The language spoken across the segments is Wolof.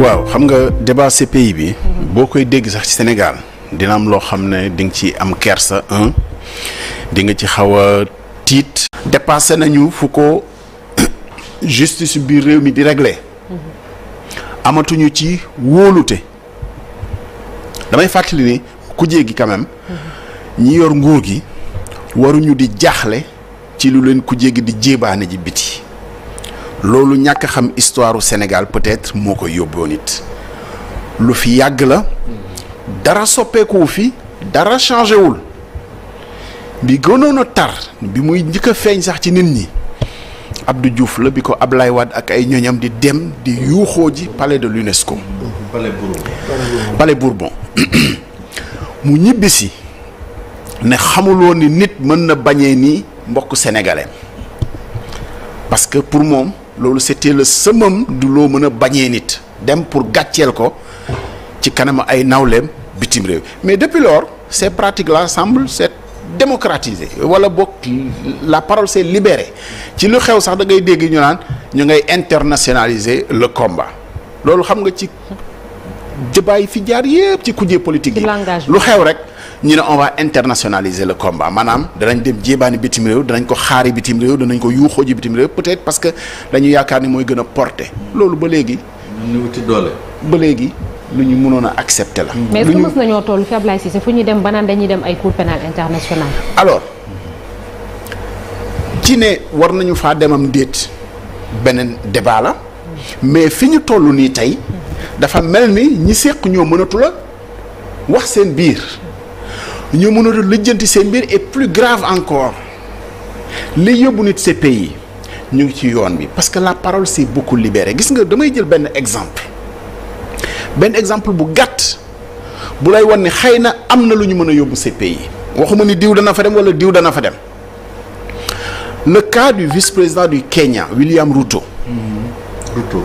waaw xam nga débat CPI bi. boo koy dégg sax ci Sénégal dina am loo xam ne di nga ci am kersa un di nga ci xaw a tiit. dépassé nañu fu ko justice biir réew mi di régler amatuñu ci wóolute damay fàttali ni kujje gi quand même ñi yor nguur gi waruñu di jaaxle ci lu leen kujje gi di jéebaane ji biti loolu ñàkk xam histoire u Sénégal peut-être moo koy yóbboon it lu fi yàgg la dara soppeekuwu fi dara changé wul bi gënoon a tar bi muy njëkk a feeñ sax ci nit ñi Abdou Diouf la bi ko Ablaye Wade ak ay ñoñam di dem di yuuxoo ji palais de l'UNESCO Palais Bourbon. palais Bourbon mu ñibbisi ne xamuloo ni nit mën na bañee nii mbokk sénégalais parce que pour moom loolu c'était le summum du loo mën a bañee nit dem pour gàcceel ko ci kanam ay nawleem bitim réew mais depuis lors ces pratiques-là semblent s'être démocratisées wala boog la parole s'est libérée ci lu xew sax da ngay dégg ñu naan ñu ngay internationaliser le combat loolu xam nga ci débat yi fi jaar yépp ci kujje politique yi Ci langage bi. lu xew rek ñu ne on va internationaliser le combat maanaam danañ dem jéebaani bitim réew danañ ko xaari bitim réew danañ ko yuuxoo ji bitim réew peut-être parce que dañu yaakaar ni mooy gën a porter loolu ba léegi ñu wuti doole. ba léegi lu ñu mënoon a accepter la. mais est-ce lu que ñu mës nañoo toll fi Ablaye Cissé fu ñuy dem ba naan dañuy dem ay cour pénale internationale alors ci ne war nañu faa demam déet beneen débat la mais fi ñu toll nii tey dafa mel ni ñi séq ñoo mënatu la wax seen biir ñoo mënatu lijjanti seen biir et plus grave encore li yóbbu nit ces pays ñu ngi ci yoon bi parce que la parole s'est beaucoup libérée gis nga damay jël benn exemple benn exemple bu gàtt bu lay wan ne xëy na am na lu ñu mën a yóbbu ces pays waxuma ni diw dana fa dem wala diw dana fa dem le cas du vice-président du Kenya William Ruto Ruto.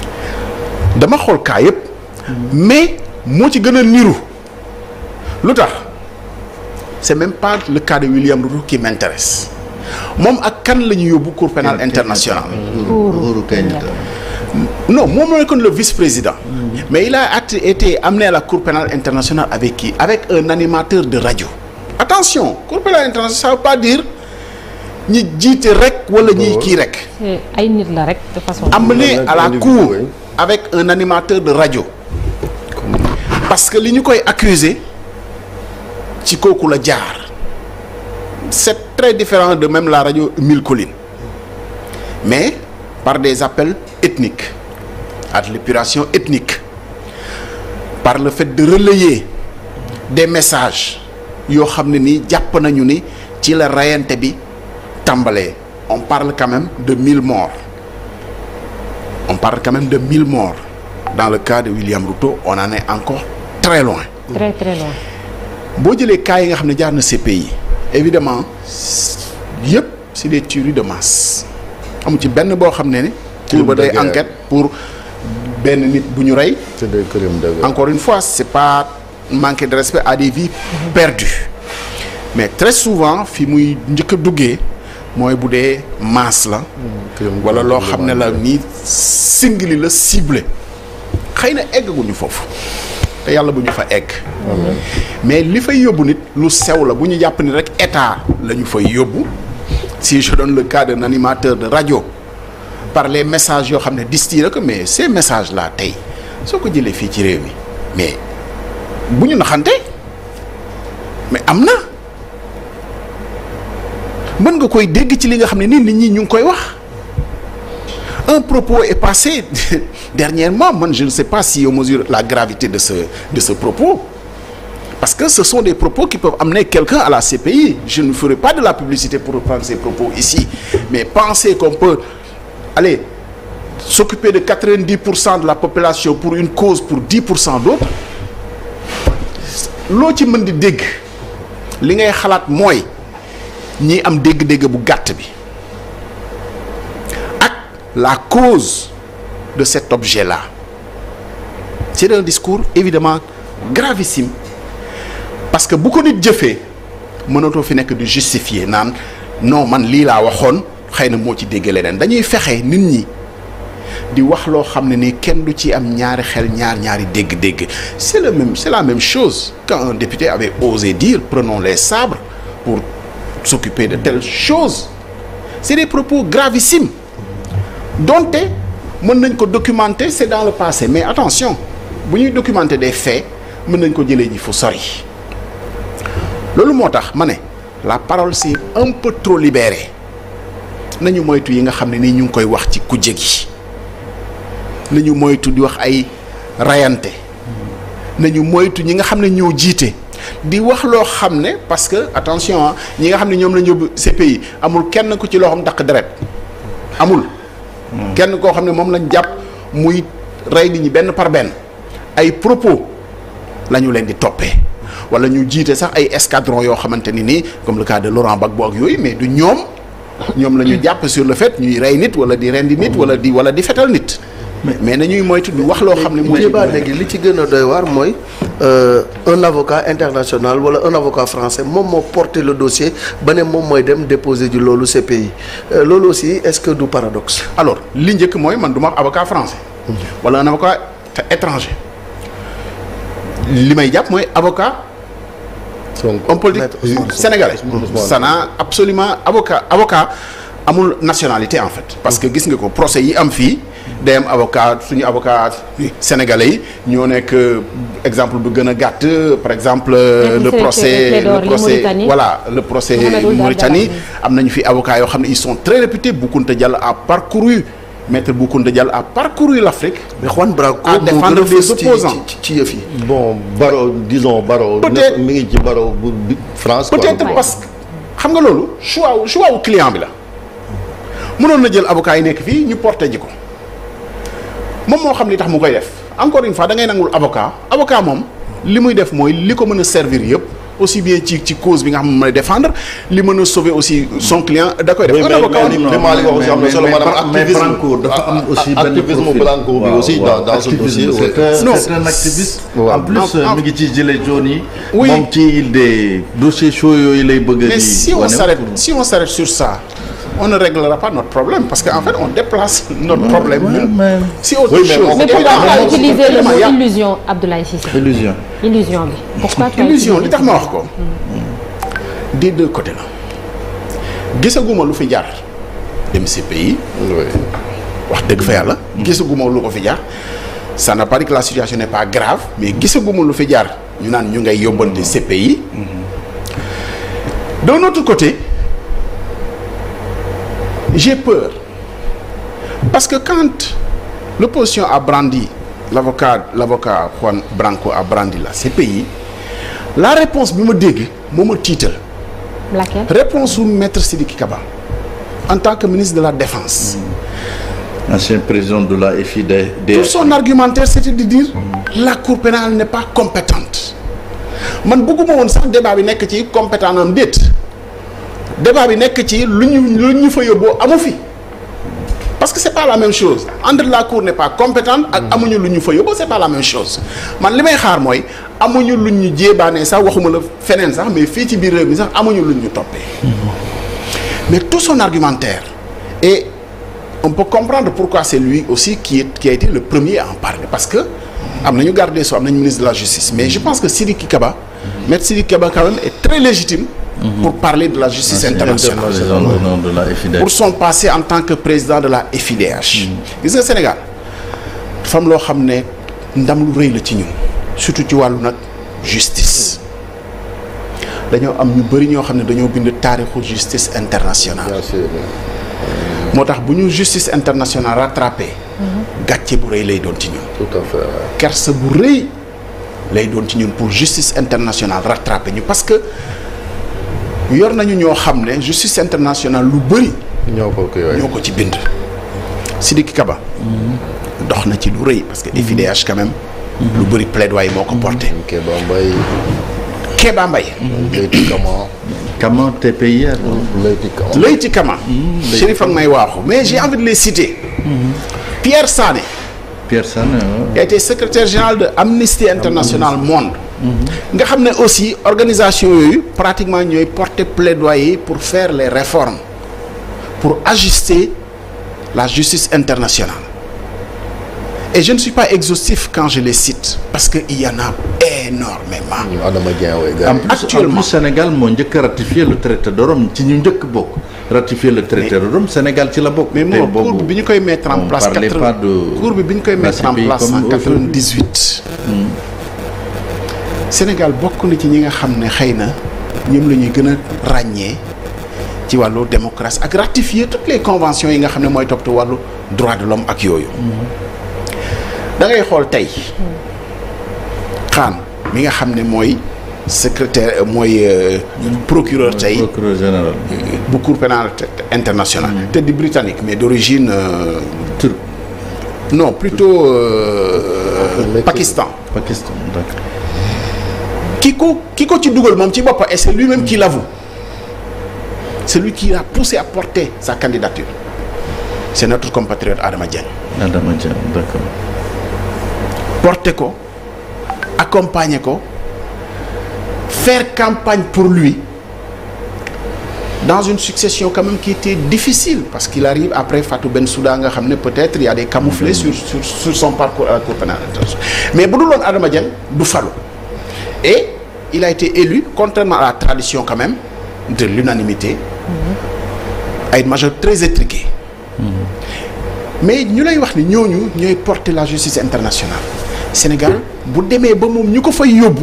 dama xool cas yépp mais moo ci gën a niru lu tax c'est même pas le cas de William Ruto qui m'intéresse moom ak kan la ñu yóbbu cour pénale internationale Uhuru Uhuru Kenyatta. non moom mooy kon le vice-président mais il a at- été amené à la cour pénale internationale avec qui avec un animateur de radio attention cour pénale internationale ça veut pas dire ñi jiite rek wala ñi kii rek C'est ay nit la rek de façon amené à la individu, cour oui. avec un animateur de radio parce que li ñu koy accuser ci kooku la jaar c'est très différent de même la radio Mille Collines mais par des appels ethniques à de l'épuration ethnique par le fait de relayer des messages yoo xam ne nii jàpp nañu ni ci la rayante bi tàmbalee on parle quand même de mille morts on parle quand même de mille morts dans le cas de William Ruto on en est encore très loin très très loin boo jëlee cas yi nga xam ne jaar na CPI évidemment yëpp c'est des tueries de masse amu ci benn boo xam ne ni pour ba day de guerre. enquête pour benn nit bu ñu rey c'est des crimes de guerre. encore une fois c'est pas manquer de respect à des vies perdues mais très souvent fi muy njëkk a duggee mooy bu dee masse la crime wala loo de xam ne la nii singli la ciblé xëy na eggaguñu foofu te yàlla bu ñu fa egg mais li fay yóbbu nit lu sew la bu ñu jàpp ni rek état la ñu fay yóbbu si je donne le cas d'un animateur de radio par les messages yoo xam ne distillé ko mais ces messages là tey soo ko jëlee fii ci réew mi mais bu ñu naxante mais am na mën nga koy dégg ci li nga xam ne nii nit ñi ñu ngi koy wax un propos est passé dernièrement man je ne sais pas si on mesure la gravité de ce de ce propos parce que ce sont des propos qui peuvent amener quelqu'un à la CPI je ne ferai pas de la publicité pour reprendre ces propos ici mais penser qu'on peut aller s'occuper de 90 pour cent de la population pour une cause pour 10 pour cent d'autres loo ci mën di dégg li ngay xalaat mooy ñi am dégg-dégg bu gàtt bi ak la cause de cet objet-là c'est un discours évidemment gravissime parce que bu ko nit jëfee mënatoo fi nekk di justifier naan non man lii laa waxoon xëy na moo ci dégg leneen dañuy fexe nit ñi di wax loo xam ne ni kenn du ci am ñaari xel ñaar ñaari dégg-dégg c'est le même c'est la même chose quand un député avait osé dire prenons les sabres pour s'occuper de telles choses c'est des propos gravissimes donte mën nañ ko documenter c'est dans le passé mais attention bu ñuy documenter des faits mën nañ ko jëlee ji fu sori loolu moo tax ma ne la parole c'est un peu trop libérée nañu moytu yi nga xam ne nii ñu ngi koy wax ci kujje gi nañu moytu di wax ay rayante nañu moytu ñi nga xam ne ñoo jiite di wax loo xam ne parce que attention ah ñi nga xam ne ñoom la ñu yóbbu CPI amul kenn ku ci loo xam takk deret amul. kenn koo xam ne moom lañ jàpp muy rey nit ñi benn par benn ay propos la ñu leen di toppee wala ñu jiite sax ay escadron yoo xamante ni nii comme le cas de Laurent Gbagbo ak yooyu mais du ñoom ñoom la ñu jàpp sur le fait ñuy rey nit wala di rendi nit wala di wala di fetal nit. mais nañuy moytu di wax loo xam ne. mooy débat léegi li ci gën a doy waar mooy un avocat international wala un avocat français moom moo porté le dossier ba ne moom mooy dem déposer ji loolu CPI loolu aussi est-ce que du paradoxe. alors li njëkk mooy man du ma wax avocat français. wala un avocat étranger. li may jàpp mooy avocat. homme politique sénégalais. ça n'a absolument avocat avocat amul nationalité en fait. parce que gis nga ko procès yi am fii. day am avocat suñu avocat sénégalais yi ñoo nekk exemple bu gën a gàtt par exemple le procès le procès voilà le procès Mauritanie am nañu fi avocat yoo xam ne ils sont très réputés Boukounta Diallo a parcouru maître Boukounta Diallo a parcouru l'Afrique mais Juan Branco à défendre les opposants ci ci yëf yi bon Baro disons Baro Peut-être- mi ngi ci Baro bu bi- France quoi. peut-être parce que xam nga loolu choix wu choix wu client bi la mënoon na jël avocat yi nekk fii ñu porté ji ko moom moo xam li tax mu koy def encore une fois da ngay nangul avocat avocat moom li muy def mooy li ko mën a servir yëpp aussi bien ci ci cause bi nga xam ne mën a défendre li mën a sauver aussi son client da koy def. Oui, un mais- avocat mais- li- li Malick wax aussi am na solo mais- maanaam mais activisme Branco dafa am aussi benn activisme profil. Branco bi Waaw, aussi waaw, dans dans ce activisme, dossier c'est ouais. un- Non. c'est un activiste. Waaw. en plus En- en- mi ngi ci gilet jaune yi. Oui. moom ci des dossiers chauds yooyu lay bëgg a mais di si on wane s'arrête pour- si on s'arrête sur ça on ne réglera pas notre problème parce que en fait on déplace notre problème ouais, ñun mais- si autre Oui, mais chose. on- mais pourquoi Et pas là, utiliser le vraiment, mot y a- illusion Abdoulaye Cissé illusion. illusion bi pourquoi pas illusion li utiliser tax ma wax ko des deux côtés la gisaguma lu fi jaar dem CPI Oui. wax dëgg fa yàlla gisaguma lu ko fi jaar ça n'a pas dit que la situation n'est pas grave mais gisaguma lu fi jaar ñu naan ñu ngay yóbbante CPI d'un autre côté j'ai peur parce que quand l'opposition a brandi l'avocat l'avocat Juan Branco a brandi la CPI la réponse bi ma dégg moo ma tiital laquelle réponse su maître Sidiki Kaba en tant que ministre de la défense ancien président de la FID. tout son argumentaire c'était de dire la cour pénale n'est pas compétente man bëgguma woon sax débat bi nekk ci compétent am déet débat bi nekk ci lu ñu lu ñu fa yóbboo amu fi parce que c'est pas la même chose entre la cour n'est pas compétente ak amuñu lu ñu fa yóbboo c'est pas la même chose man li may xaar mooy amuñu lu ñu jéebaane sax waxuma la feneen sax mais fii ci biir réew mi sax amuñu lu ñu toppee mais tout son argumentaire et on peut comprendre pourquoi c'est lui aussi qui est qui a été le premier à en parler parce que am nañu garde des Sceaux am nañu ministre de la justice mais je pense que Sidiki Kaba maître Sidiki Kaba quand même est très légitime pour parler de la justice internationale président d'honneur de la FID. pour son passé en tant que président de la FIDH gis nga Sénégal dafa am loo xam ne ndam lu rëy la ci ñun surtout ci wàllu nag justice dañoo am ñu bëri ñoo xam ne dañoo bind taarixu justice internationale Bien sûr. moo tax bu ñu justice internationale rattrapé gàcce bu rëy lay doon ci ñun Tout à fait. ouais. kersa bu rëy lay doon ci ñun pour justice internationale rattrapé ñu parce que yor nañu ñoo xam ne justice internationale lu bëri ñoo ko kii waay. ñoo ko ci bind Sidiki Kaba dox na ci lu rëy parce que FIDH quand même lu bëri plaidoyer moo ko porté Kéba Mbaye. Kéba Mbaye Leyti Kama. Comment TPIR. Leyti Kama. Leyti Kama Chérif ak may waaxu mais j'ai envie de les citer Pierre Sané Pierre Sané. qui a été secrétaire général de Amnesty International Monde nga xam ne aussi organisation yooyu pratiquement ñooy porter plaidoyer pour faire les réformes pour ajuster la justice internationale et je ne suis pas exhaustif quand je les cite parce que il y en a énormément ñu Adama Dieng way gars en yi. plus Actuellement. en plus Sénégal moo njëkk a ratifié le traité de Rome ci ñu njëkk bokk ratifié le traité de Rome Sénégal ci la bokk. mais te moo boobu courbe bi ñu koy mettre en on place parlait quatre- pas de courbe bi ñu koy la mettre en CPI place comme en aujourd'hui. 98 Sénégal bokk na ci ñi nga xam ne xëy na ñoom la ñuy gën a ràññee ci wàllu démocratie ak ratifier toutes les conventions yi nga xam ne mooy toppatoo wàllu droit de l'homme ak yooyu da ngay xool tey xaan mi nga xam ne mooy secrétaire euh, mooy euh, procureur tey procureur général. bu cour pénale internationale te di britannique mais d'origine euh, Turc non plutôt euh, Pakistan Pakistan d'accord. ki ko ki ko ci dugal moom ci boppam et c'est lui-même qui l'avoue c'est lui qui a poussé à porter sa candidature c'est notre compatriote Adama Dieng Adama Dieng d'accord. porter ko accompagner ko faire campagne pour lui dans une succession quand même qui était difficile parce qu'il arrive après Fatou Bensouda nga xam ne peut-être il y a des camouflés sur sur sur son parcours à la Cour pénale internationale mais bu dul woon Adama Dieng du falu et il a été élu contrairement à la tradition quand même de l'unanimité à une majorité très étriquée mais ñu lay wax ni ñooñu ñooy porter la justice internationale Sénégal bu demee ba moom ñu ko fay yóbbu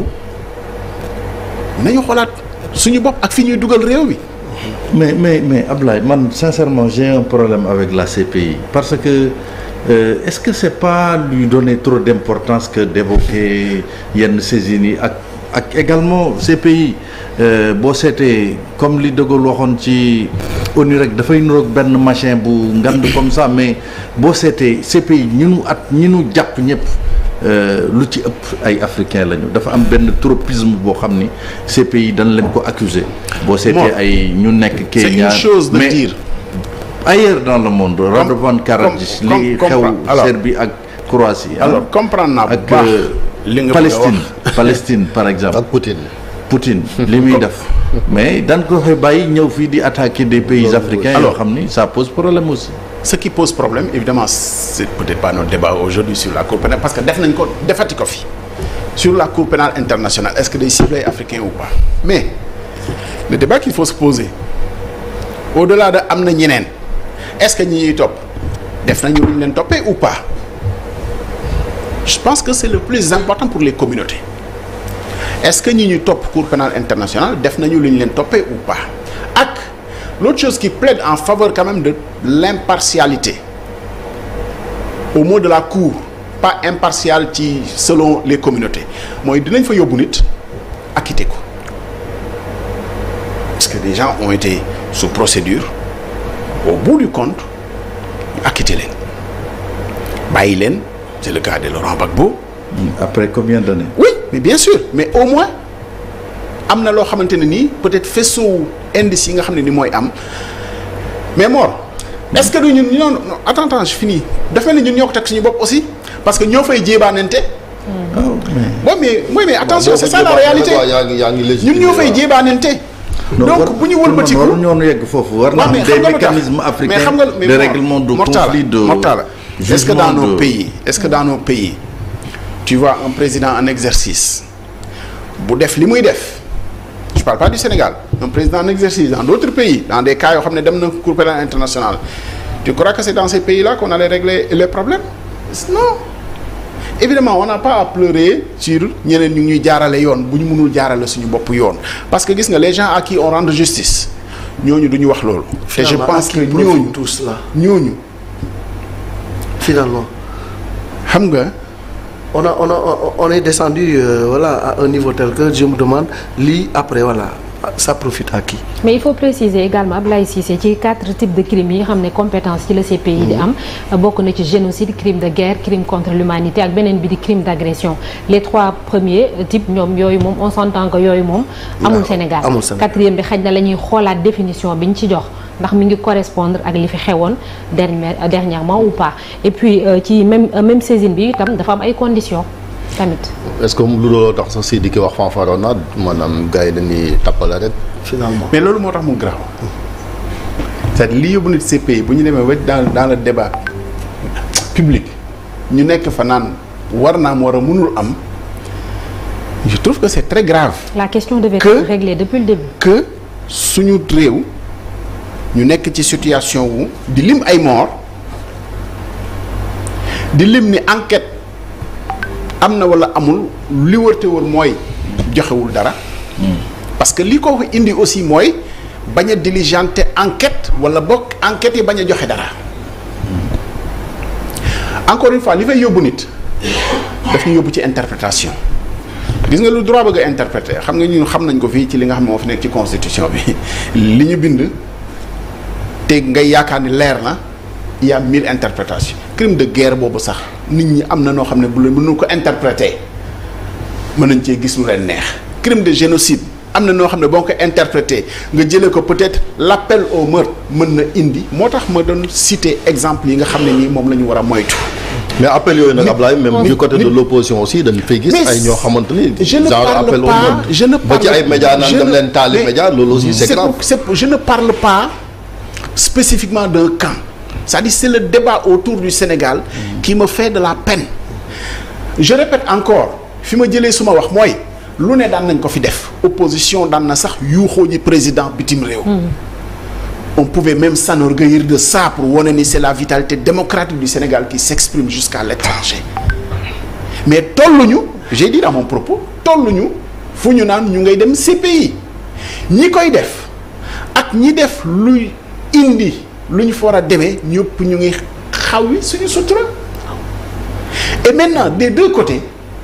nañu xoolaat suñu bopp ak fi ñuy dugal réew mi mais mais mais Ablaye man sincèrement j'ai un problème avec la CPI parce que euh, est-ce que c'est pas lui donner trop d'importance que d'évoquer yenn saisines yi ak ak également CPI euh, boo seetee comme li De Gaulle waxoon ci ONU rek dafay niroog benn machin bu ngand comme ça mais boo seetee CPI ñi nu at ñi nu jàpp ñëpp euh, lu ci ëpp ay africains lañu dafa am benn tropisme boo xam ni CPI dañ leen ko accuser boo seetee Bon. ay ñu nekk c'est Kenya une chose de mais dire ailleurs dans le monde Radovan Karadzic comme- li comme- xew alors- Serbie ak Croatie ah, alors comprendre naa bu ak baax euh, li nga bëgg a Palestine wax Palestine par exemple ak Poutine. Poutine li muy def mais dañ ko waxee bàyyi ñëw fii di attaquer des pays africains yoo Alors- xam ni ça pose problème aussi ce qui pose problème évidemment c'est peut-être pas notre débat aujourd'hui sur la cour pénale parce que def nañ ko defati ko fi sur la cour pénale internationale est-ce que day cibler africain ou pas mais le débat qu'il faut se poser au-delà de am na ñeneen est-ce que ñi ñuy topp def nañu lu ñu leen toppee ou pas je pense que c'est le plus important pour les communautés est-ce que ñi ñuy topp cour pénale internationale def nañu lu ñu leen toppee ou pas ak l'autre chose qui plaide en faveur quand même de l'impartialité au mot de la cour pas impartial ci selon les communautés mooy dinañ fa yóbbu nit acquitté ko parce que des gens ont été sous procédure au bout du compte ñu acquitté leen bàyyi leen c'est le cas de Laurent Gbagbo après combien d'années oui mais bien sûr mais au moins am na loo xamante ne nii peut-être faisceau indice yi nga xam ne ni mooy am mais Mor est-ce que du ñun ñoo non attends attends je finis dafa mel ni ñun ñoo ko teg suñu bopp aussi parce que ñoo fay jéebaanante ah mais bon mais mooy mais attention Boo c'est ko ça la jëbaat, réalité waaw, yaa ngi yaa ngi ñun légitimer, ñoo fay waaw. jéebaanante non, war- donc bu ñu pour man wëlbatiku waru ñoon yegg foofu war na waaw, am mais des xam nga lu tax mécanismes mais africains xam nga mais de Mor- règlement de Mortala, conflit de Mortala, est-ce que dans jugement nos de- pays est-ce que dans nos pays tu vois un président en exercice bu def li muy def je parle pas du Sénégal un président en exercice dans d'autres pays dans des cas yoo xam ne dem na Cour pénale internationale tu crois que c'est dans ces pays-là qu'on allait régler les problèmes non évidemment on n'a pas à pleurer sur ñeneen ñu ñuy jaarale yoon bu ñu mënul jaarale suñu bopp yoon parce que gis nga les gens à qui on rend justice ñooñu du ñu wax loolu te je Finalement, pense à que qui profitent ñooñu tout cela ñooñu finalement xam nga on a on a on est descendu euh, voilà à un niveau tel que je me demande lii après voilà ça profite à qui mais il faut préciser également Ablaye Cissé ci quatre types de crimes yi nga xam ne compétence ci la CPI di am bokk na ci génocide crime de guerre crime contre l'humanité ak beneen bi di crime d'agression les trois premiers types ñoom yooyu moom on s'entend que yooyu moom amul Waaw, Sénégal amul Sénégal. quatrième bi xaj na la ñuy xoolaat définition bi ñu ci jox ndax mi ngi correspondre ak li fi xewoon dernière dernièrement ou pas et puis euh, ci même euh, même saisine bi itam dafa am ay conditions tamit est-ce que lu looloo tax sax si di ki wax fanfaronade maanaam gars yi dañuy tappale rek. finalement mais loolu moo tax mu grave c'est-à-dire li yóbbu nit CPI bu ñu demee ba dans dans le débat public ñu nekk fa naan war naa am war a mënul am je trouve que c'est très grave la question devait Que- être réglée depuis le début. que suñu réew ñu nekk ci situation wu di lim ay mort di lim ni enquête am na walla amul li wërte wër mooy joxewul dara parce que li ko indi aussi mooy bañ a diligenter enquête walla bokk enquête yi bañ a joxe dara encore une fois li fay yóbbu nit daf ñu yóbbu ci interprétation gis nga lu droit bëgg a interpréter xam nga ñun xam nañ ko fii ci li nga xam ne moo fi nekk ci constitution bi li ñu bind te ngay yaakaar ni leer na il y a mille interprétations crime de guerre boobu sax nit ñi am na noo xam ne bu leen mënu ko interpréter mën nañ cee gis lu leen neex crime de génocide am na noo xam ne boo ko interpréter nga jëlee ko peut-être l'appel au meurtre mën na indi moo tax ma doon citer exemple yi nga xam ne nii moom la ñu war a moytu. mais appel yooyu nag Ablaye même nit- du côté de nit- l'opposition aussi dañ fay gis Mais ay ñoo xamante ni je ne genre parle appel au pas meurtre je ne ba ci parle- ay médias naan je dem ne- leen taali mais média loolu aussi c'est grave pour- c'est pour- je ne parle pas spécifiquement d'un camp c'est-à-dire c'est le débat autour du Sénégal qui me fait de la peine je répète encore fi ma jëlee suma wax mooy lu ne daan nañ ko fi def opposition daan na sax yuuxoo ji président bitim réew on pouvait même s'enorgueillir de ça pour wane ni c'est la vitalité démocratique du Sénégal qui s'exprime jusqu'à l'étranger mais tolluñu j'ai dit dans mon propos tolluñu fu ñu naan ñu ngay dem CPI ñi koy def ak ñi def luy indi lu ñu fa war a demee ñëpp ñu ngi xawi suñu sutura et maintenant des deux côtés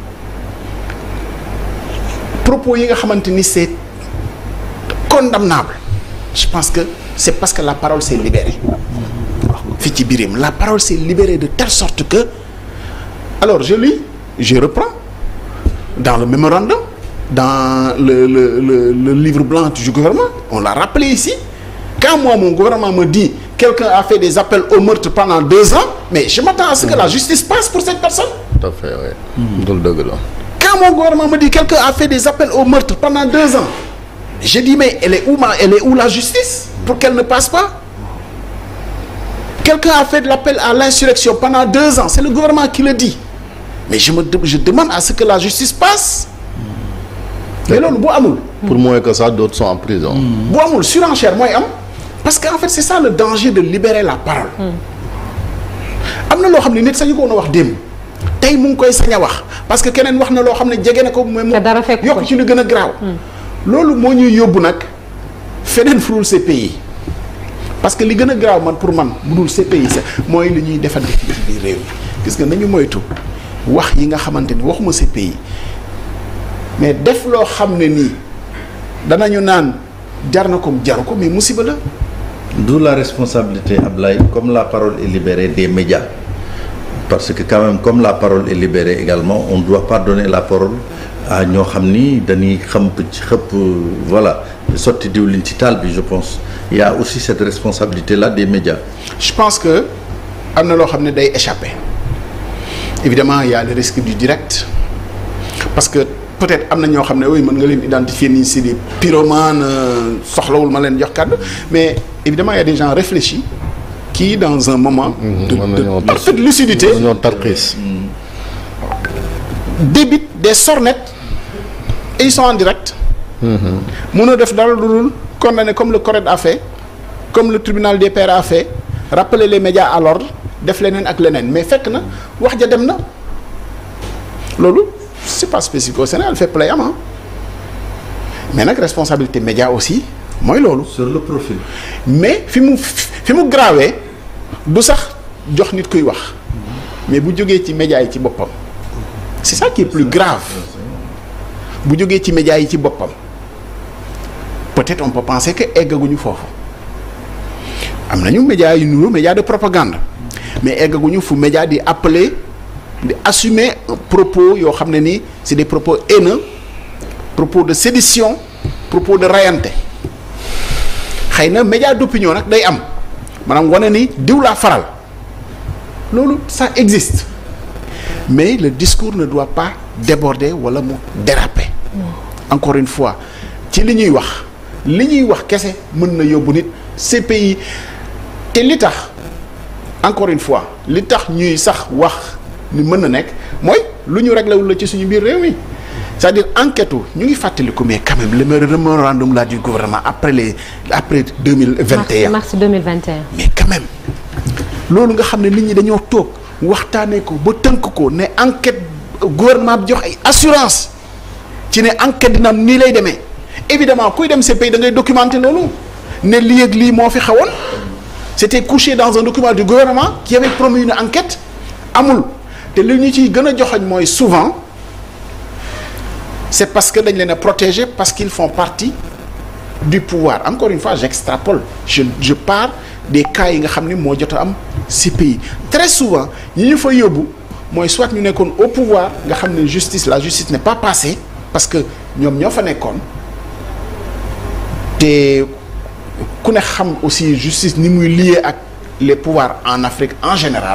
propos yi nga xamante ni c'est condamnable je pense que c'est parce que la parole s'est libérée fii ci birim la parole s'est libérée de telle sorte que alors je lis je reprends dans le mémorandum dans le le le, le livre blanc du gouvernement on l'a rappelé ici quand moi mon gouvernement me dit quelqu'un a fait des appels au meurtre pendant deux ans mais je m'attends à ce que la justice passe pour cette personne tout à fait ouais loolu dëgg la quand mon gouvernement me dit quelqu'un a fait des appels au meurtre pendant deux ans je dis mais elle est où ma elle est où la justice pour qu'elle ne passe pas quelqu'un a fait de l'appel à l'insurrection pendant deux ans c'est le gouvernement qui le dit mais je me de- je demande à ce que la justice passe mais loolu bu amul pour moins que ça d'autres sont en prison bu amul surenchère mooy am parce que en fait c'est ça le danger de libérer la parole am na loo xam ne nit sañu ko woon a wax démb tey mu ngi koy sañ a wax parce que keneen wax na loo xam ne jege na ko mais mu Te dara fekk ko yokk ci lu gën a garaaw loolu moo ñuy yóbbu nag feneen furul CPI parce que li gën a garaaw man pour man bu dul CPI sax mooy li ñuy defante fii ci biir réew mi gis nga nañu moytu wax yi nga xamante ni waxuma CPI mais def loo xam ne nii danañu naan jar na ko jaru ko mais musiba la D'où la responsabilité, Ablaye, comme la parole est libérée des médias. Parce que quand même, comme la parole est libérée également, on ne doit pas donner la parole à ñoo xam ni dañuy xamp ci xëpp voilà sotti diwlin ci taal bi je pense. Il y a aussi cette responsabilité-là des médias. je pense que am na loo xam ne day échapper évidemment il y a le risque du direct parce que peut-être am na ñoo xam ne oui mën nga leen identifier nii c'est des pyromanes euh, soxlawul ma leen jox kàddu mais évidemment il y a des gens réfléchis qui dans un moment de, mën nañoo de parfaite lucidité mën nañoo tarxiis débitent des sornettes et ils sont en direct mënoo def dara lu dul condamner comme le CORED a fait comme le tribunal des pairs a fait rappeler les médias à l'ordre def leneen ak leneen mais fekk na wax ja dem na loolu c'est pas spécifique au Sénégal fépp lay am ah mais nag responsabilité média aussi mooy loolu Sur le profil. mais fi mu fi mu grawee du sax jox nit kuy wax mais bu jógee ci médias yi ci boppam c'est ça qui est plus grave bu jógee ci médias yi ci boppam peut-être on peut penser que eggaguñu foofu am nañu médias yu nuru médias de propagande mais eggaguñu fu média di appeler di assumer un propos yoo xam ne nii c'est des propos haineux propos de sédition propos de rayante xëy na média d'opinion nag day am maanaam wane ni diw laa faral loolu ça existe mais le discours ne doit pas déborder wala mu déraper encore une fois ci li ñuy wax li ñuy wax kese mën na yóbbu nit CPI te li tax encore une fois li tax ñuy sax wax ni mën na nekk mooy lu ñu réglé wul la ci suñu biir réew mi c'est-à-dire enquête ñu ngi fàttaliku mais quand même le mémorandum là du gouvernement après les après deux mille vingt et un mars 2021. mais quand même loolu nga xam ne nit ñi dañoo toog waxtaanee ko ba tënk ko ne enquête gouvernement bi jox ay assurance ci ne enquête dina am nii lay demee évidemment kuy dem CPI da ngay documenter loolu ne lii ak lii moo fi xawoon c'était couché dans un document du gouvernement qui avait promis une enquête amul te li ñu ciy gën a joxoñ mooy souvent c'est parce que dañ leen a protéger parce qu'ils font partie du pouvoir encore une fois j'extrapole je je pars des cas yi nga xam ne moo jot a am ci pays très souvent ñi ñu fa yóbbu mooy soit ñu nekkoon au pouvoir nga xam ne justice la justice n'est pas passée parce que ñoom ñoo fa nekkoon te ku ne xam aussi justice ni muy lié ak les pouvoirs en Afrique en général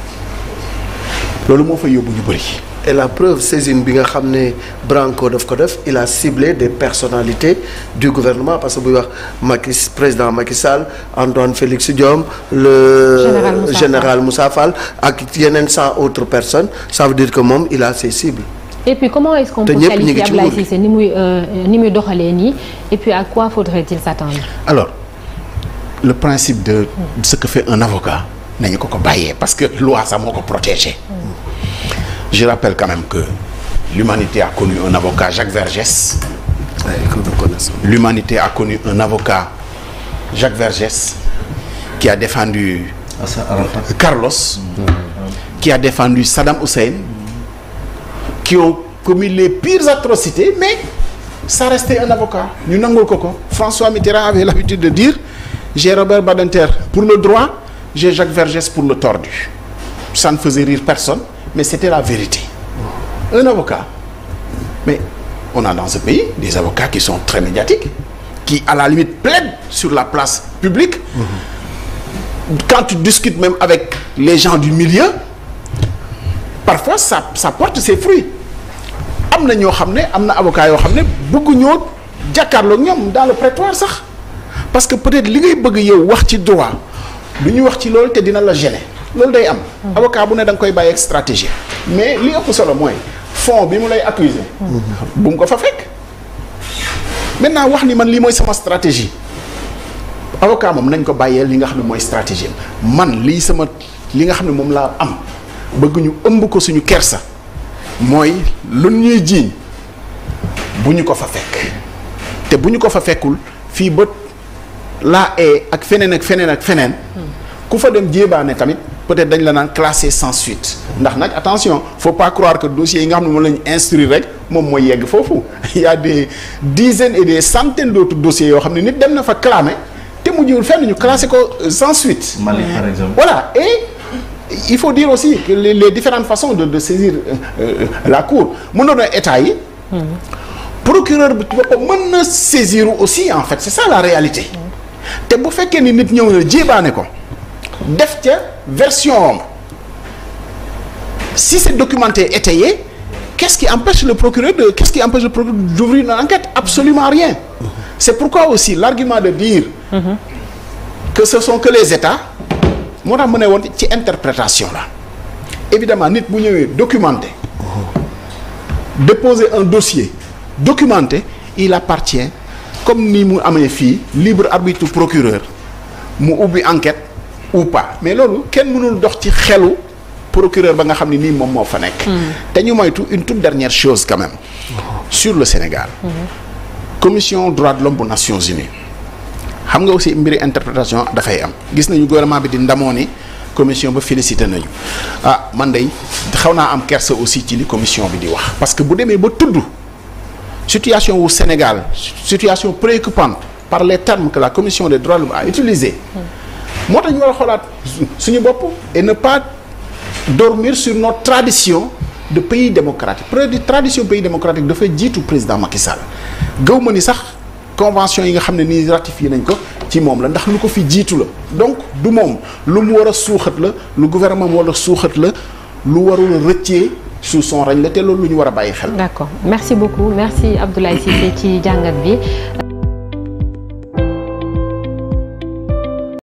loolu moo fa yóbbu ñu bëri. et la preuve saisine bi nga xam ne Branco daf ko def il a ciblé des personnalités du gouvernement parce que buy wax Macky président Macky Sall Antoine Félix Diome le Général Moussa général Moussa Fall ak yeneen cent autres personnes ça veut dire que moom il a ses cibles et puis comment est-ce qu'on Te peut ñëpp ñu ngi qualifier ci Ablaye nguur gi. Cissé ni muy euh, ni muy doxalee nii et puis à quoi faudrait-il s'attendre alors le principe de ce que fait un avocat nañu ko ko bàyyee parce que loi sax moo ko protégé je rappelle quand même que l'humanité a connu un avocat Jacques Vergès Ouais, que nous connaissons. l'humanité a connu un avocat Jacques Vergès qui a défendu Assa Arafat. Carlos qui a défendu Saddam Hussein qui ont commis les pires atrocités mais ça restait un avocat ñu nangul ko ko François Mitterrand avait l'habitude de dire j'ai Robert Badinter pour le droit j'ai Jacques Vergès pour le tordu ça ne faisait rire personne mais c'était la vérité un avocat mais on a dans ce pays des avocats qui sont très médiatiques qui à la limite plaident sur la place publique quand tu discutes même avec les gens du milieu parfois ça ça porte ses fruits am na ñoo xam ne am na avocat yoo xam ne bëgguñoo jàkkaarloog ñoom dans le prétoire sax parce que peut-être li ngay bëgg yow wax ci droit du ñu wax ci loolu te dina la gêner loolu day am. avocat bu ne da nga koy bàyyi ak stratégie mais li ëpp solo mooy fond bi mu lay accuser bu mu ko fa fekk maintenant wax ni man lii mooy sama stratégie. avocat moom nañ ko bàyyee li nga xam ne mooy stratégie man lii sama li nga xam ne moom laa am bëgg ñu ëmb ko suñu kersa mooy lu ñuy jiiñ bu ñu ko fa fekk te bu ñu ko fa fekkul fii ba laa ee ak feneen ak feneen ak feneen ku fa dem jéebaane tamit peut-être dañ la naan classé sans suite ndax nag attention faut pas croire que dossiers yi nga xam ne moom la ñu instruire rek moom mooy yegg foofu il y a des dizaines et des centaines d'autres dossiers yoo xam ne nit dem na fa clamé te mujjul fenn ñu classé ko euh, sans suite Mali par exemple. voilà et il faut dire aussi que les, les différentes façons de de saisir euh, euh, la cour mën na doon état yi procureur bi ci boppam mën na saisir aussi en fait c'est ça la réalité te bu fekkee ni nit ñëw na jéebaane ko def ca version am si c'est documenté étayé qu'est-ce qui empêche le procureur de qu'est-ce qui empêche le procureur d'ouvrir une enquête absolument rien c'est pourquoi aussi l'argument de dire que ce sont que les États moo tax mu ne woon ci interprétation la évidemment nit bu ñëwee documenté déposer un dossier documenté il appartient comme ni mu amee fii libre arbitre procureur mu ubbi enquête ou pas mais loolu kenn mënul dox ci xelu procureur ba nga xam ne nii moom moo fa nekk te ñu moytu une toute dernière chose quand même sur le Sénégal commission droits de l'homme bu Nations Unies xam nga aussi mbiri interprétation dafay am gis nañu gouvernement bi di ndamoo ni commission ba félicité nañu ah man day xaw naa am kersa aussi ci li commission bi di wax parce que bu demee ba tudd situation wu Sénégal situation préoccupante par les termes que la commission des droits de l'homme a utilisé moo tax ñu war a xoolaat suñu bopp et ne pas dormir sur notre tradition de pays démocratique près tradition pays démocratique dafa jiitu président Macky Sall gëw ma ni sax convention yi nga xam ne nii ratifié nañ ko ci moom la ndax lu ko fi jiitu la donc du moom lu mu war a suuxat la lu gouvernement mu war a suuxat la lu warul a rëccee sous son règne la te loolu lu ñu war a bàyyi xel d'accord merci beaucoup merci Abdoulaye Cissé ci jàngat bi